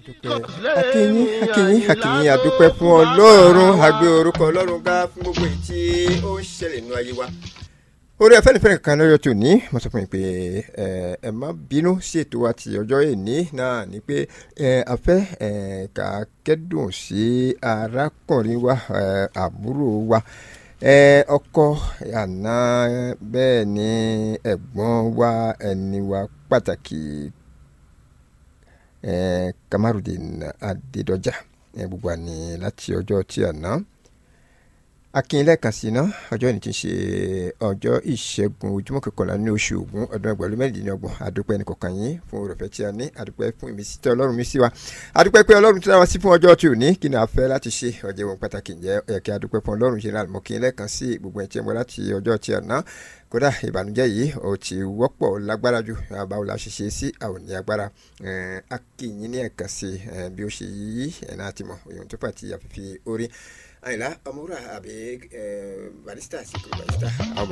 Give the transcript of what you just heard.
akínyín akínyín akínyín adúpẹ́ fún ọlọ́run àgbẹ̀ orúkọ ọlọ́run ga fún gbogbo èyí tí ó ń ṣẹlẹ̀ nínú ayé wa orí afẹ́nifẹ́re kan lọ́jọ́ tó ní mo sọ fún yín pé ẹ ẹ má bínú sí ètò wa ti ọjọ́ èní náà ni pé ẹ afẹ́ ẹ ká kẹ́dùn sí arákùnrin wa ẹ àbúrò wa ẹ ọkọ àná bẹ́ẹ̀ ni ẹ̀gbọ́n wa ẹni wa pàtàkì ẹ Kamarudin Adédọjà ẹ gbogbo àní láti ọjọ́ tí àná akínlẹ̀ kan sí náà ọjọ́ ìní ti ṣe ọjọ́ ìṣẹ́gun ojúmọ́ kọkànlá ní oṣù Ògún ọdún ẹgbẹ̀rún mẹ́rìndínlọ́gbọ̀n adúpẹ́ ní kọ̀ọ̀kan yín fún òròfẹ́ tí a ní adúpẹ́ fún ìmísí tí ọlọ́run mi sí wa adúpẹ́ pé ọlọ́run tí a wá sí fún ọjọ́ tí ò ní kí ni a fẹ́ láti ṣe ọjọ́ ìwọ̀n pàtàkì ǹjẹ́ ẹ̀kẹ́ adúpẹ́ fún ọlọ́run ṣe ràn mọ́ kí n lẹ́ẹ̀kan sí gbogbo ẹ̀ tí ẹ mọ́ láti ọjọ́ tí a ná kódà ìbànújẹ́ yìí ó ti wọ́pọ̀ lágbára ju báwo la ṣe ṣe sí àwọn ní agbára akínyìn ní ẹ̀ka sí bí ó ṣe yí ẹ̀ náà ti mọ̀ èèyàn tó fà ti àfìfì orí àyìnlá ọmọwúrà àbí barista sí kúrò barista ọmọ